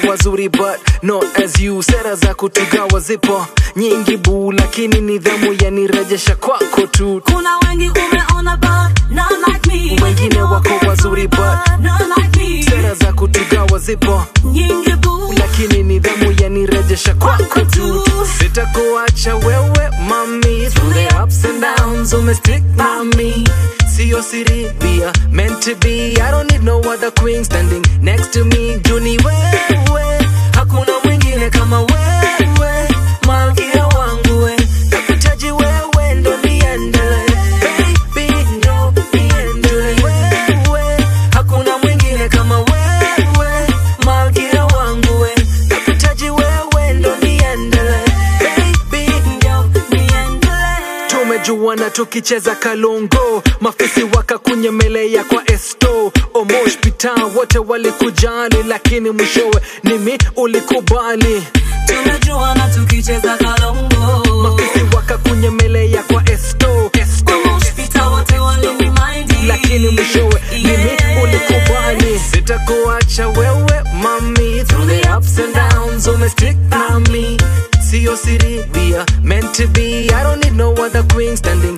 wazuri but not as you sera za kutugawa zipo nyingi buu lakini nidhamu yanirejesha kwako tu kuna wengi umeona but not like me wengine wako wazuri but not like me sera za kutugawa zipo nyingi boo lakini nidhamu yanirejesha kwako tu sitakuacha wewe mami through the ups and downs umestick by me siyo siri we are meant to be i don't need no other queen standing next to me juni wewe hakuna mwingine kama wewe malkia wangu we nakutaji wewe ndo niendele baby ndo niendele wewe hakuna mwingine kama wewe malkia wangu we nakutaji wewe ndo niendele baby ndo niendelee tumejuana tukicheza kalongo mafisi wakakunyemelea kwa esto omosh pita wote walikujali lakini mwishowe nimi ulikubali tumejuana tukicheza kalongo mafisi wakakunyemelea kwa esto, esto. Wamoshpita wote walinimind lakini mwishowe mimi ulikubali sitakuacha wewe mami through the ups and downs umestick na me siyo siri we are meant to be i don't need no other queen standing